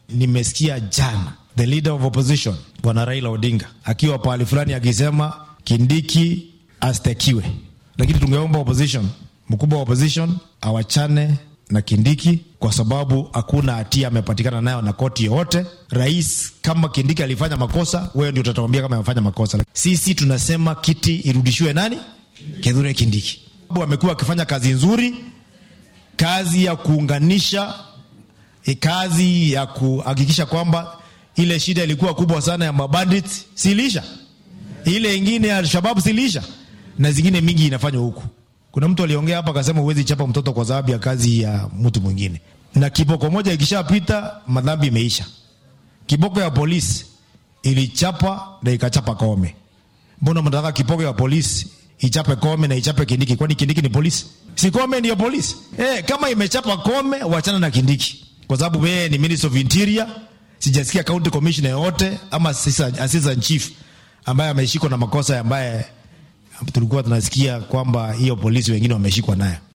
nimesikia jana the leader of opposition bwana Raila Odinga akiwa pahali fulani akisema Kindiki astekiwe, lakini tungeomba opposition, mkubwa wa opposition awachane na Kindiki kwa sababu hakuna hatia amepatikana nayo na koti yoyote. Rais, kama Kindiki alifanya makosa, wewe ndio utatuambia kama amefanya makosa. Sisi tunasema kiti irudishiwe nani? Kithure Kindiki. Amekuwa akifanya kazi nzuri, kazi ya kuunganisha, e, kazi ya kuhakikisha kwamba ile shida ilikuwa kubwa sana ya mabandit silisha, ile ingine ya Alshabab silisha, na zingine mingi inafanywa huku. Kuna mtu aliongea hapa akasema huwezi chapa mtoto kwa sababu ya kazi ya mtu mwingine, na kiboko moja ikishapita madhambi imeisha. Kiboko ya polisi ilichapa na ikachapa Kome. Mbona mnataka kiboko ya polisi ichape Kome na ichape Kindiki? Kwani Kindiki ni polisi? Si Kome ndiyo polisi? Eh, kama imechapa Kome, wachana na Kindiki kwa sababu wewe ni Minister of Interior. Sijasikia county commissioner yote ama assistant chief ambaye ameshikwa na makosa ambaye tulikuwa tunasikia kwamba hiyo polisi wengine wameshikwa nayo.